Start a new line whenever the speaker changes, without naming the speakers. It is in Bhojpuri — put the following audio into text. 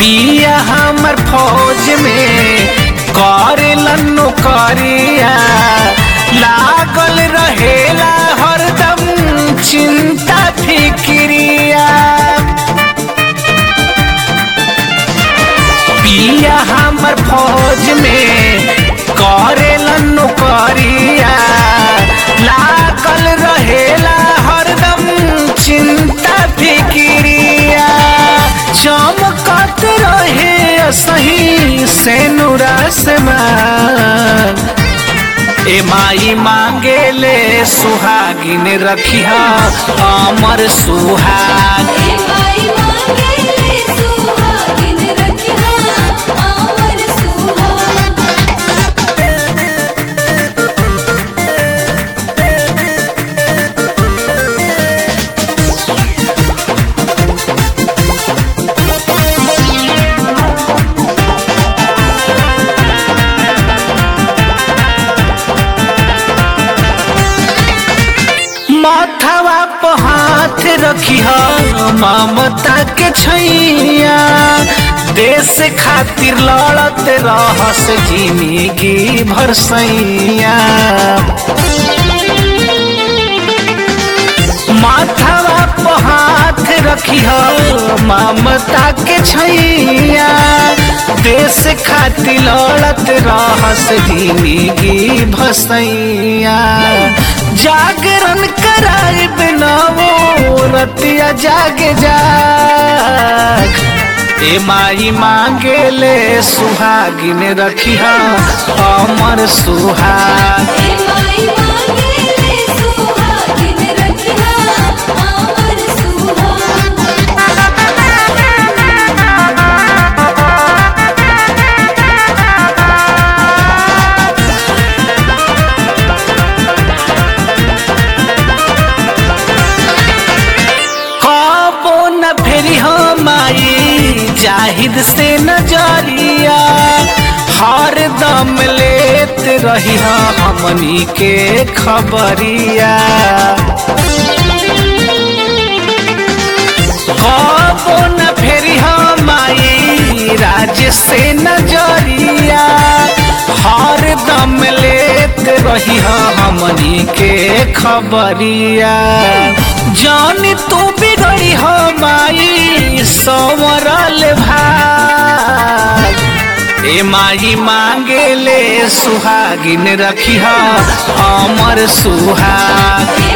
पिया हमर फौज में करेलन नौकरिया लागल रहेला हरदम चिंता फिक्रिया पिया हमर फौज में करेलन नौकरिया लागल रहेला हरदम चिंता फिक्रिया चमकत रहे सही से ए माई मांगे ले सुहागिन रखिया अमर सुहाग
ए माई मांगे ले सुहागिन रखिया अमर सुहाग
माथवा पर हाथ रखिया ममता के छैया देश खातिर लड़त रहस जिंदगी भर सैया माथवा पर हाथ रखिया ममता के छैया देश खातिर लड़त रहस जिंदगी भसैया जागरण कराए बिनावो रतिया जाग जाग ए माई मांगे ले सुहागिन रखिया अमर सुहाग
ए माई मांगे ले सुहागिन रखिया अमर सुहाग
कबो न फेरी हम आई जाहिद से नजरिया हर दम लेत रही हमनी के खबरिया कबो न फेरी हम आई राज से नजरिया हर दम लेत रही हमनी के खबरिया जान तू बिगड़ी हम आई संवरल भाग ए माई मांगे ले सुहागिन रखिया अमर सुहाग